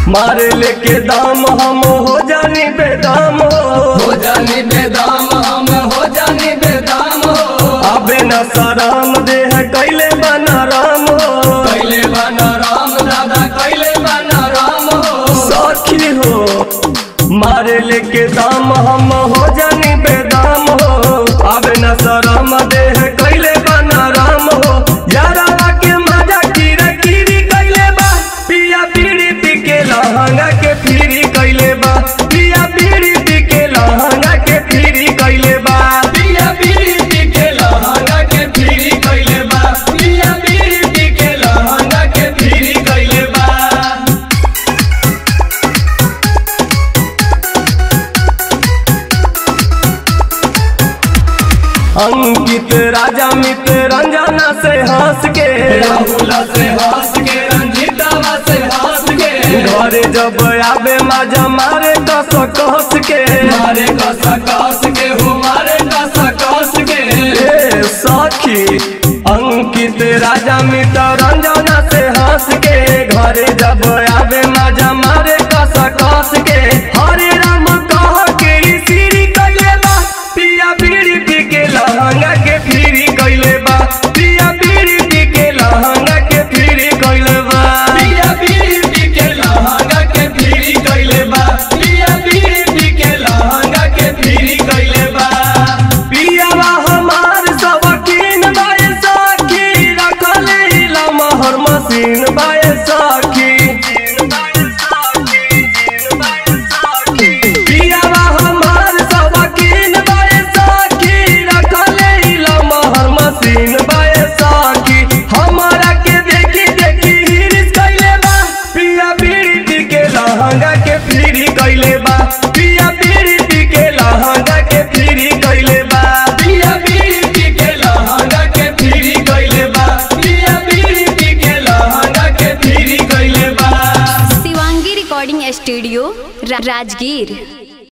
मारे लेके दाम हम हो जानी बेदाम हो हो जानी बेदाम हम हो जानी बेदाम हो अबे न सराम देह कैले बना राम हो कैले बना राम दादा कैले बना राम हो सखी हो मारे लेके दाम हम हो जानी बेदाम हो अबे न सराम देह कैले बना राम हो यारा के मजा कीरा कीरी कैले बा पिया बीड़ी पी के लहंगा के फिरी कैले बा पिया बीड़ी पी के लहंगा के फिरी कैले बा पिया बीड़ी पी के लहंगा के फिरी कैले बा पिया बीड़ी पी के लहंगा के फिरी कैले बा अंकित राजा मित्र रंजना से हंस के राहुल से हंस के रंजीतावा से हंस के घरे जब आबे मजा मारे कस कस के मारे कस कस के हो मारे कस कस के ए सखी अंकित राजा मित्र रंजना से हंस के घरे जब आबे मजा मारे कस कस के हरे राम कह के ई सीरी कैले बा पिया बीड़ी पी के लहंगा के फिरी कैले बा पिया बीड़ी पी के लहंगा के फिरी कैले बा पिया बीड़ी पी के लहंगा के फिरी कैले बा पिया बीड़ी पी के लहंगा के फिरी कैले बा पियावा हमार सबकीन बाय सखी रखले इला महर मशीन बाय सखी पियावा हमार सबकीन बाय सखी रखले इला महर मशीन बाय सखी हमारा के देखी देखी हिरिस कैले बा पिया बीड़ी पी के लहंगा के फिरी कैले बा पिया बीड़ी पी के लहंगा के फिरी कैले बा पिया बीड़ी पी के लहंगा के फिरी कैले बा पिया बीड़ी पी के लहंगा के फिरी कैले बा शिवांगी रिकॉर्डिंग स्टूडियो रा- राजगीर